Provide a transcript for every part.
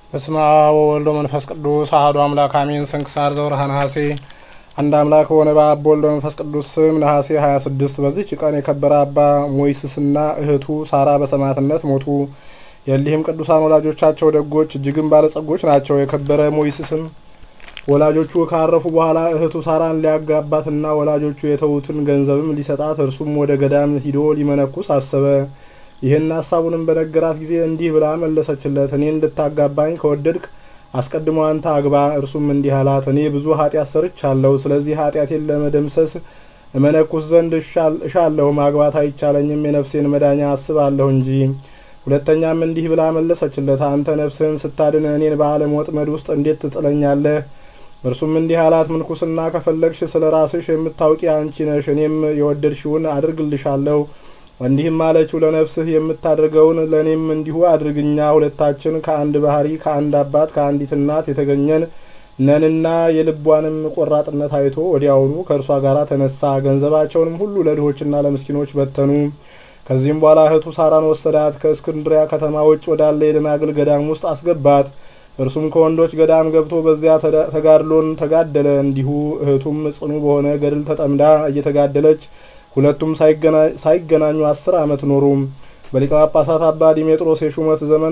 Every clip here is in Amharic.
በስመ አብ ወወልድ ወመንፈስ ቅዱስ አሐዱ አምላክ አሜን። ስንክሳር ዘወርኀ ነሐሴ። አንድ አምላክ በሆነ በአብ በወልድ በመንፈስ ቅዱስ ስም ነሐሴ 26 በዚች ቀን የከበረ አባ ሞይስስና እህቱ ሳራ በሰማዕትነት ሞቱ። የእሊህም ቅዱሳን ወላጆቻቸው ደጎች እጅግም ባለጸጎች ናቸው። የከበረ ሞይስስም ወላጆቹ ካረፉ በኋላ እህቱ ሳራን ሊያጋባትና ወላጆቹ የተዉትን ገንዘብም ሊሰጣት እርሱም ወደ ገዳም ሂዶ ሊመነኩስ አሰበ። ይህን ሀሳቡንም በነገራት ጊዜ እንዲህ ብላ መለሰችለት፣ እኔ እንድታጋባኝ ከወደድክ አስቀድሞ አንተ አግባ። እርሱም እንዲህ አላት፣ እኔ ብዙ ኃጢአት ሰርቻለሁ። ስለዚህ ኃጢአቴን ለመደምሰስ እመነኩስ ዘንድ እሻለሁ። ማግባት አይቻለኝም፣ የነፍሴን መዳኛ አስባለሁ እንጂ። ሁለተኛም እንዲህ ብላ መለሰችለት፣ አንተ ነፍስህን ስታድን እኔን በዓለም ወጥመድ ውስጥ እንዴት ትጥለኛለህ? እርሱም እንዲህ አላት፣ ምንኩስና ከፈለግሽ ስለ ራስሽ የምታውቂ አንቺ ነሽ፣ እኔም የወደድሽውን አድርግልሻለሁ። እንዲህም አለችው፣ ለነፍስህ የምታደርገውን ለእኔም እንዲሁ አድርግኛ። ሁለታችን ከአንድ ባህሪ ከአንድ አባት ከአንዲት እናት የተገኘን ነንና። የልቧንም ቆራጥነት አይቶ ወዲያውኑ ከእርሷ ጋር ተነሳ። ገንዘባቸውንም ሁሉ ለድሆችና ለምስኪኖች በተኑ። ከዚህም በኋላ እህቱ ሳራን ወሰዳት፣ ከእስክንድሪያ ከተማ ውጭ ወዳለ የደናግል ገዳም ውስጥ አስገባት። እርሱም ከወንዶች ገዳም ገብቶ በዚያ ተጋድሎን ተጋደለ። እንዲሁ እህቱም ጽኑ በሆነ ገድል ተጠምዳ እየተጋደለች ሁለቱም ሳይገናኙ አስር ዓመት ኖሩ። በሊቀ ጳጳሳት አባ ዲሜጥሮስ የሹመት ዘመን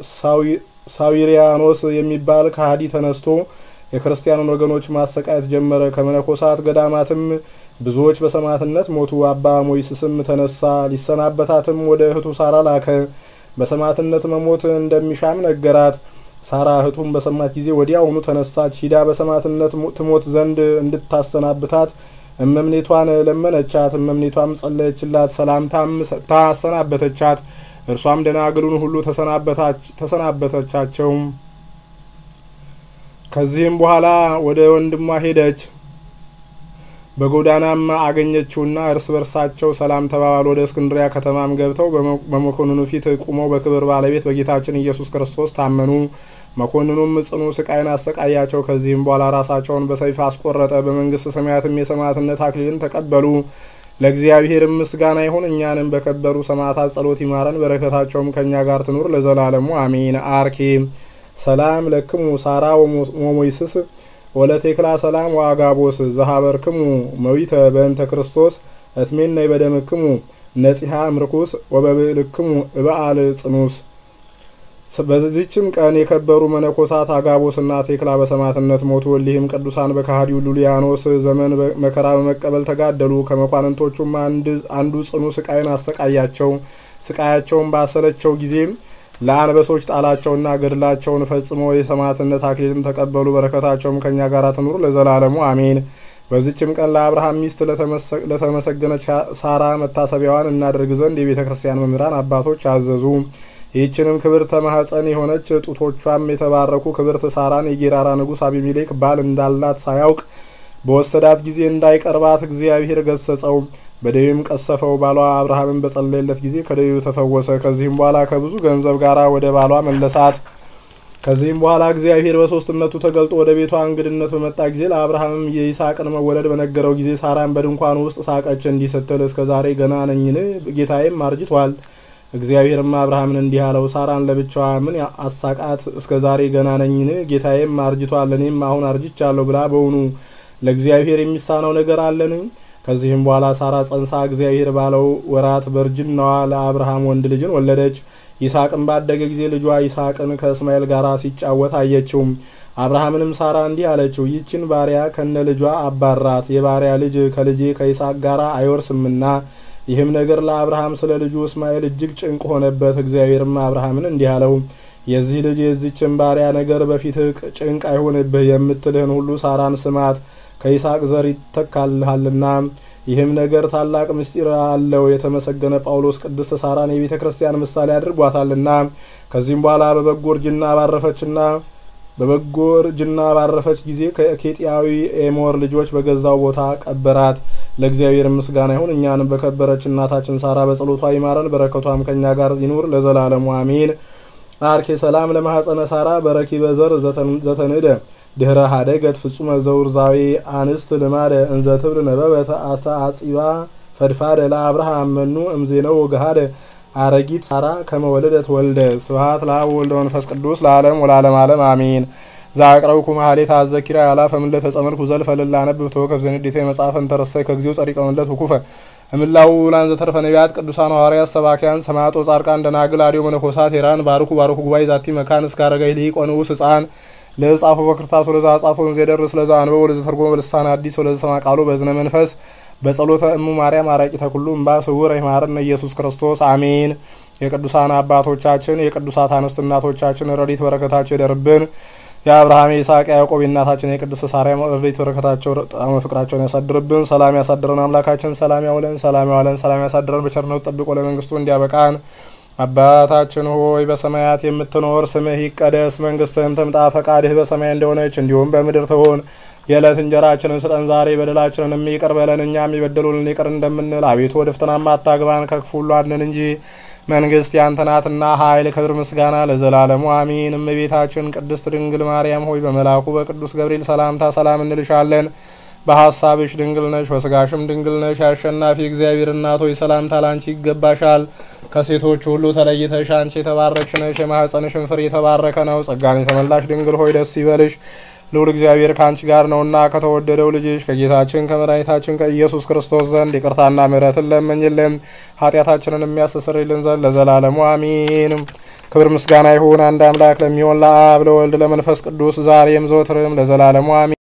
ሳዊሪያኖስ የሚባል ከሃዲ ተነስቶ የክርስቲያኑን ወገኖች ማሰቃየት ጀመረ። ከመነኮሳት ገዳማትም ብዙዎች በሰማዕትነት ሞቱ። አባ ሞይስስም ተነሳ፣ ሊሰናበታትም ወደ እህቱ ሳራ ላከ። በሰማዕትነት መሞት እንደሚሻም ነገራት። ሳራ እህቱም በሰማች ጊዜ ወዲያውኑ ተነሳች። ሂዳ በሰማዕትነት ትሞት ዘንድ እንድታሰናብታት እመምኔቷን ለመነቻት። እመምኔቷም ጸለየችላት፣ ሰላምታም ሰጥታ አሰናበተቻት። እርሷም ደናግሉን ሁሉ ተሰናበተቻቸው። ከዚህም በኋላ ወደ ወንድሟ ሄደች። በጎዳናም አገኘችውና እርስ በርሳቸው ሰላም ተባባሉ። ወደ እስክንድሪያ ከተማም ገብተው በመኮንኑ ፊት ቁመው በክብር ባለቤት በጌታችን ኢየሱስ ክርስቶስ ታመኑ። መኮንኑም ጽኑ ስቃይን አሰቃያቸው። ከዚህም በኋላ ራሳቸውን በሰይፍ አስቆረጠ። በመንግስት ሰማያትም የሰማዕትነት አክሊልን ተቀበሉ። ለእግዚአብሔርም ምስጋና ይሁን፣ እኛንም በከበሩ ሰማዕታት ጸሎት ይማረን፣ በረከታቸውም ከእኛ ጋር ትኑር ለዘላለሙ አሜን። አርኬ ሰላም ለክሙ ሳራ ወሞይስስ ወለቴክላ ሰላም ወአጋቦስ ዘሀበርክሙ መዊተ በእንተ ክርስቶስ እትሜነይ በደምክሙ ነጺሃ ምርኩስ ወበብዕልክሙ እበአል ጽኑስ። በዚችም ቀን የከበሩ መነኮሳት አጋቦስና ቴክላ በሰማዕትነት ሞቱ። እሊህም ቅዱሳን በካህዲው ሉሊያኖስ ዘመን መከራ በመቀበል ተጋደሉ። ከመኳንንቶቹም አንዱ ጽኑ ስቃይን አሰቃያቸው። ስቃያቸውን ባሰለቸው ጊዜ ለአንበሶች ጣላቸውና ገድላቸውን ፈጽመው የሰማዕትነት አክሊልን ተቀበሉ። በረከታቸውም ከእኛ ጋር ትኑር ለዘላለሙ አሜን። በዚችም ቀን ለአብርሃም ሚስት ለተመሰገነች ሳራ መታሰቢያዋን እናደርግ ዘንድ የቤተ ክርስቲያን መምህራን አባቶች አዘዙ። ይህችንም ክብርተ ማኅፀን የሆነች ጡቶቿም የተባረኩ ክብርት ሳራን የጌራራ ንጉሥ አቢሜሌክ ባል እንዳላት ሳያውቅ በወሰዳት ጊዜ እንዳይቀርባት እግዚአብሔር ገሰጸው። በደዌም ቀሰፈው። ባሏ አብርሃምን በጸለየለት ጊዜ ከደዌው ተፈወሰ። ከዚህም በኋላ ከብዙ ገንዘብ ጋር ወደ ባሏ መለሳት። ከዚህም በኋላ እግዚአብሔር በሦስትነቱ ተገልጦ ወደ ቤቷ እንግድነት በመጣ ጊዜ ለአብርሃምም የይስሐቅን መወለድ በነገረው ጊዜ ሳራን በድንኳኑ ውስጥ ሳቀች፣ እንዲህ ስትል እስከ ዛሬ ገና ነኝን? ጌታዬም አርጅቷል። እግዚአብሔርም አብርሃምን እንዲህ አለው፣ ሳራን ለብቻዋ ምን አሳቃት? እስከ ዛሬ ገና ነኝን? ጌታዬም አርጅቷል፣ እኔም አሁን አርጅቻለሁ ብላ በውኑ ለእግዚአብሔር የሚሳነው ነገር አለን? ከዚህም በኋላ ሳራ ጸንሳ እግዚአብሔር ባለው ወራት በእርጅናዋ ለአብርሃም ወንድ ልጅን ወለደች። ይስሐቅን ባደገ ጊዜ ልጇ ይስሐቅን ከእስማኤል ጋር ሲጫወት አየችው። አብርሃምንም ሳራ እንዲህ አለችው፣ ይችን ባሪያ ከነ ልጇ አባራት፣ የባሪያ ልጅ ከልጄ ከይስሐቅ ጋር አይወርስምና። ይህም ነገር ለአብርሃም ስለ ልጁ እስማኤል እጅግ ጭንቅ ሆነበት። እግዚአብሔርም አብርሃምን እንዲህ አለው፣ የዚህ ልጅ የዚችን ባሪያ ነገር በፊትህ ጭንቅ አይሆንብህ፣ የምትልህን ሁሉ ሳራን ስማት ከይስሐቅ ዘር ይተካልሃልና። ይህም ነገር ታላቅ ምስጢር አለው። የተመሰገነ ጳውሎስ ቅድስት ሳራን የቤተ ክርስቲያን ምሳሌ አድርጓታልና። ከዚህም በኋላ በበጎ እርጅና ባረፈችና በበጎ እርጅና ባረፈች ጊዜ ከኬጢያዊ ኤሞር ልጆች በገዛው ቦታ ቀበራት። ለእግዚአብሔር ምስጋና ይሁን፣ እኛንም በከበረች እናታችን ሳራ በጸሎቷ ይማረን፣ በረከቷም ከእኛ ጋር ይኑር ለዘላለሙ አሜን። አርኬ ሰላም ለማኅፀነ ሳራ በረኪ በዘር ዘተንደ ድህረ ሀደገት ፍጹመ ዘውርዛዊ አንስት ልማደ እንዘ ትብል ነበበት አስተአጺባ ፈድፋደ ለአብርሃም መኑ እምዜነው ገሃደ አረጊት ሳራ ከመወለደት ወልደ ስብሐት ለአብ ወልደ መንፈስ ቅዱስ ለዓለም ወለዓለም ዓለም አሜን። ዛቅረብኩ ማህሌት አዘኪራ ያላ ፈምለ ተጸመድኩ ዘልፈ ልላ ነብብ ተወከፍ ዘንዴተ መጽሐፈ እንተረሰይ ከግዚኦ ጸሪቀ መለት ውኩፈ እምላው ላን ዘተርፈ ነቢያት ቅዱሳን ሐዋርያት ሰባኪያን ሰማዕቶ ጻድቃን ደናግል አዲዮ መነኮሳት ሄራን ባርኩ ባርኩ ጉባኤ ዛቲ መካን እስከ አረጋይ ሊቅ ወንዑስ ሕፃን ለጻፉ በክርታስ ወለዛ ጻፉ ዘደርስ ለዛ አንበው ወለዛ ተርጎመ በልሳን አዲስ ወለዛ ሰማ ቃሉ በዝነ መንፈስ በጸሎተ እሙ ማርያም አራቂተ ኩሉ እምባ ስውር ይማረነ ኢየሱስ ክርስቶስ አሜን። የቅዱሳን አባቶቻችን የቅዱሳት አንስት እናቶቻችን ረድኤት በረከታቸው ይደርብን። የአብርሃም የይስሐቅ ያዕቆብ የእናታችን የቅድስት ሳርያም ረድኤት በረከታቸው ጣዕመ ፍቅራቸውን ያሳድርብን። ሰላም ያሳድረን አምላካችን ሰላም ያውለን፣ ሰላም ያውለን፣ ሰላም ያሳድረን። በቸርነቱ ጠብቆ ለመንግስቱ እንዲያበቃን አባታችን ሆይ በሰማያት የምትኖር ስምህ ይቀደስ፣ መንግስትህም ትምጣ፣ ፈቃድህ በሰማይ እንደሆነች እንዲሁም በምድር ትሁን። የዕለት እንጀራችንን ስጠን ዛሬ፣ በደላችንን ይቅር በለን እኛም የበደሉንን ይቅር እንደምንል፣ አቤቱ ወደ ፈተናም አታግባን ከክፉ ሁሉ አድነን እንጂ መንግስት ያንተ ናትና ኃይል፣ ክብር፣ ምስጋና ለዘላለሙ አሚን። እመቤታችን ቅድስት ድንግል ማርያም ሆይ በመልአኩ በቅዱስ ገብርኤል ሰላምታ ሰላም እንልሻለን። በሀሳብሽ ድንግል ነሽ፣ በስጋሽም ድንግል ነሽ። የአሸናፊ እግዚአብሔር እናት ሆይ ሰላምታ ላንቺ ይገባሻል። ከሴቶች ሁሉ ተለይተሽ አንቺ የተባረክሽ ነሽ፣ የማኅፀንሽን ፍሬ የተባረከ ነው። ጸጋን የተመላሽ ድንግል ሆይ ደስ ይበልሽ፣ ልዑል እግዚአብሔር ከአንቺ ጋር ነውና ከተወደደው ልጅሽ ከጌታችን ከመድኃኒታችን ከኢየሱስ ክርስቶስ ዘንድ ይቅርታና ምሕረትን ለምኝልን ኃጢአታችንን የሚያስተሰርይልን ዘንድ ለዘላለሙ አሚን። ክብር ምስጋና ይሁን አንድ አምላክ ለሚሆን ለአብ ለወልድ ለመንፈስ ቅዱስ ዛሬም ዘወትርም ለዘላለሙ አሚን።